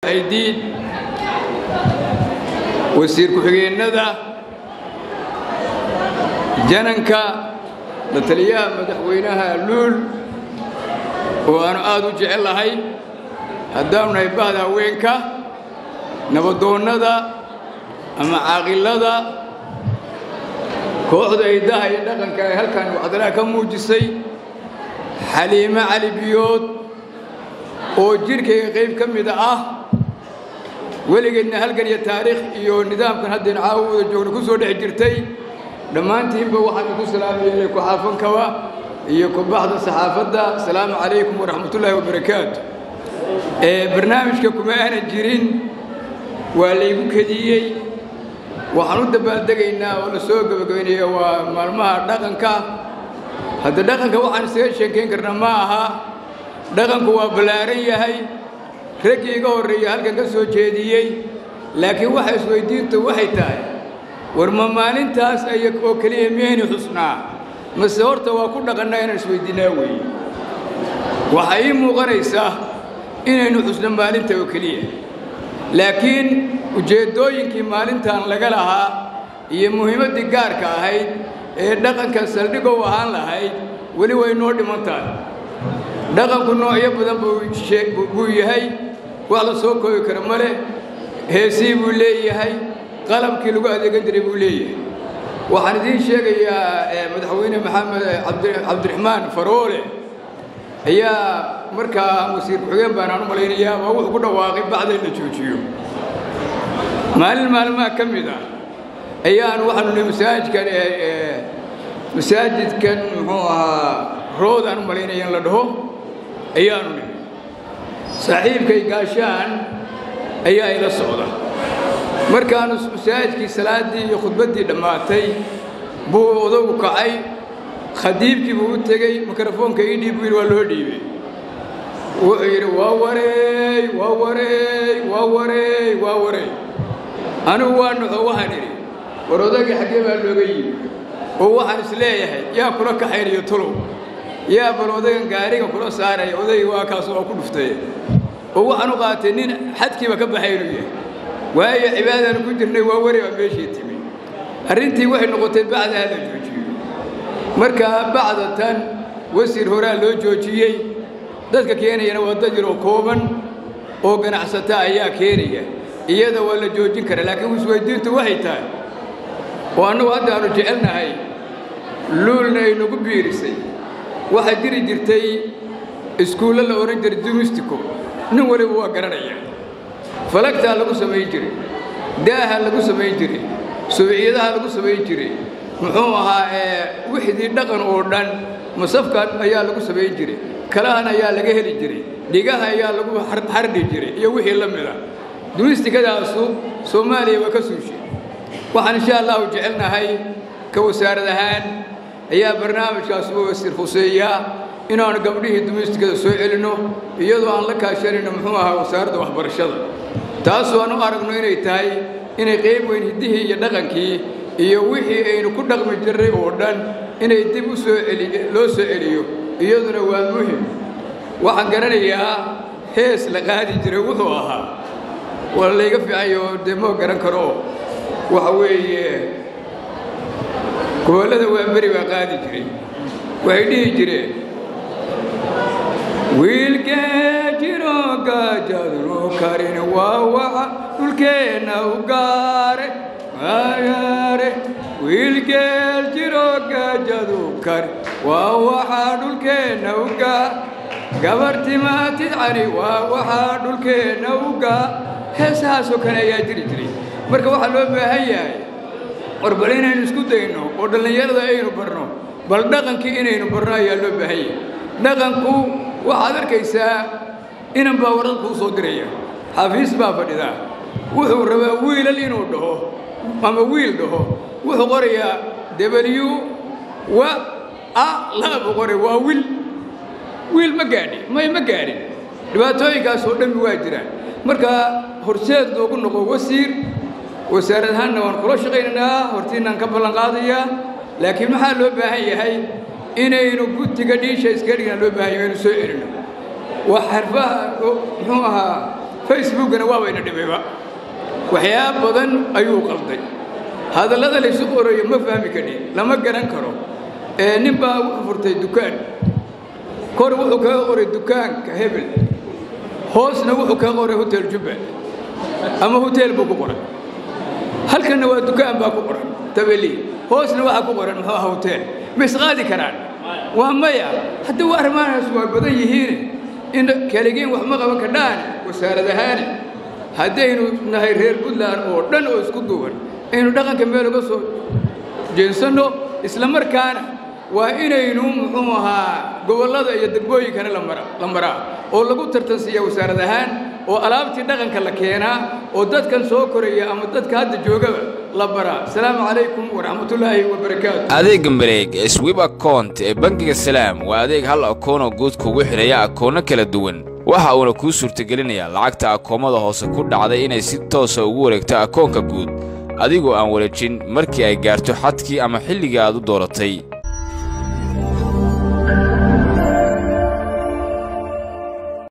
aydiid wasiir ku-xigeennada jananka la taliyaha madaxweynaha luul oo aanu aad u jecel lahay haddaanu nahay bahda haweenka nabadoonnada ama caaqilada kooxda hiddaha iyo dhaqanka ee halkan waxdalaha ka muujisay xaliime cali biyood oo jidhkayga qayb ka mida ah weligeedna halgan iyo taariikh iyo nidaamkan haddaynu caawa wada joogno ku soo dhex jirtay dhammaantiinba waxaan ku salaamayeelay ku-xaafankaba iyo ku-baxda saxaafadda asalaamu calaykum waraxmatullaahi wabarakaatu barnaamijka kuma aanan jirin waa laygu kediyey waxaan u dabaaldegaynaa oo la soo gebagabaynaya waa maalmaha dhaqanka hadda dhaqanka waxaan isaga sheekayn karna ma aha dhaqanku waa ballaaran yahay raggii iga horreeya halkan ka soo jeediyey laakiin waxa isweydiintu waxay tahay war ma maalintaas aya oo keliya miyaynu xusnaa mase horta waa ku dhaqannaa inaan isweydiinaa weeye waxaa ii muuqanaysaa inaynu xusno maalinta oo keliya laakiin ujeeddooyinkii maalintan laga lahaa iyo muhiimaddii gaarka ahayd ee dhaqanka saldhigow ahaan lahayd weli way noo dhiman tahay dhaqanku noocyo badan buu yahay wax la soo koobi kara ma leh heesii buu leeyahay qalabkii lagu adeegan jiray buu leeyahay waxaan idiin sheegayaa madaxweyne maxamed cabdiraxmaan faroole ayaa markaa wasiir ku-xigeen baanaan u malaynayaa waa wuxuu ku dhawaaqay bacda in la joojiyo maalin maalmaha ka mid ah ayaan waxaanu nihi masaajidkan masaajidkan muxuu ahaa roodaan u malaynaya in la dhaho ayaanu nihi saaxiibkay gaashaan ayaa ila socda markaanu masaajidkii salaaddii iyo khudbaddii dhammaatay buu odagu kacay khadiibkii buu u tegey mikrofoonka ii dhiib buu yidhi waa loo dhiibay wuxuu yidhi waa wareey waa wareey waa wareey waa wareey anigu waa noxo waxaan idhi war odagii xaggee baa looga yimi oo waxaan is leeyahay yaa kula kaxaynayo tulow yaa bal odagan gaariga kula saaraya odaygii waa kaas waa ku dhuftay oo waxaan u qaatay nin xadkiiba ka baxay inuu yahay waayo cibaadaan ku jirnay waa wari baa meeshii timi arrintii waxay noqotay bacdaa la joojiyo markaa bacda tan wasiir horaa loo joojiyey dadka keenayana waa dad yaroo kooban oo ganacsata ayaa keenaya iyada waa la joojin karaa laakiin isweydiintu waxay tahay oo annagu hadda aanu jecelnahay luulna ay nagu biirisay waxaa jiri jirtay iskuullo la odhan jiray dumistico nin waliba waa garanaya falagtaa lagu samayn jiray daaha lagu samayn jiray subciyadaha lagu samayn jiray muxuu ahaa wixdii dhaqan oo dhan masafka ayaa lagu samayn jiray kalahan ayaa laga heli jiray dhigaha ayaa lagu xardhi jiray iyo wixii la mida dumistikadaasu soomaaliya waa ka suushay waxaan insha allahu jecelnahay ka wasaarad ahaan ayaa barnaamijkaas u wasiir khuseeyaa inaanu gabdhihii dumistikada soo celinno iyadoo aan la kaashanayno muxuu ahaa wasaaradda waxbarashada taasoo aan u aragno inay tahay inay qayb weyn hiddihii iyo dhaqankii iyo wixii aynu ku dhaqmi jirray oo dhan inay dib u soo celi loo soo celiyo iyaduna waa muhim waxaan garanayaa hees la qaadi jiray wuxuu ahaa waa layga fiicayo dee moo garan karo waxa weeye gobollada waa beri baa qaadi jiray waxay dhihi jireen wiilkee jiro gaajadnu karin waa waxa dhulkeenna u gaare gaare wiilkeel jiro gaajadu karin waa waxa dhulkeenna u gaar gabartimaatid cani waa waxa dhulkeenna u gaar heesahaasoo kale ayaa jiri jiray marka waxaa loo baahan yahay war bal inaynu isku dayno oo dhallinyarada aynu barno bal dhaqankii inaynu barno ayaa loo baahan yahay dhaqanku waxaad arkaysaa inan baa warad kuu soo diraya xafiis baa fadhidaa wuxuu rabaa wiilal inuu dhaho ama wiil dhaho wuxuu qorayaa w wa a laa buu qoray waa wiil wiil ma gaadhin may ma gaadhin dhibaatooyinkaas oo dhammi waa jiraan marka horseed loogu noqo wasiir wasaarad ahaanna waan kula shaqaynaynaa hortiinaan ka ballan qaadayaa laakiin maxaa loo baahan yahay inaynu gutiga dhiisha iska dhigna loo baahan yahay inu soo celino waa xarfaha muxuu ahaa facebookana waabayna dhibayba waxyaaba badan ayuu qalday hadallada laysu qorayo ma fahmi kadhin lama garan karo ee nin baa wuxuu furtay dukaan kor wuxuu kaga qoray dukaanka hebel hoosna wuxuu kaga qoray hotel jubba ama hotel buu ku qoray halkanna waa dukaan baa ku qoran tabeli hoosna waxaa ku qoran muxuu aha hotel ma isqaadi karaan waa maya hadda waa arrimahaas waa badan yihiin in kaligiin wax ma qaban kadhaan wasaarad ahaane haddaynu nahay reer puntland oo dhan oo isku duuban aynu dhaqanka meel uga soo jeensanno isla markaana waa inaynu muxuu ahaa gobollada iyo degmooyinkana la maraa oo lagu tartansiiya wasaarad ahaan oo alaabtii dhaqanka la keenaa oo dadkan soo koraya ama dadka hadda joogaba la baraa asalaamu calaykum waraxmatullaahi wabarakaatu adeegga mareeg ee swib account ee bangiga salaam waa adeeg hal akoonoo guud kugu xidhaya akoonno kala duwan waxa uuna kuu suurtagelinayaa lacagta akoomada hoose ku dhacday inay si toosa ugu wareegto akoonka guud adigoo aan wareejin markii ay gaarto xadkii ama xilligii aad u dooratay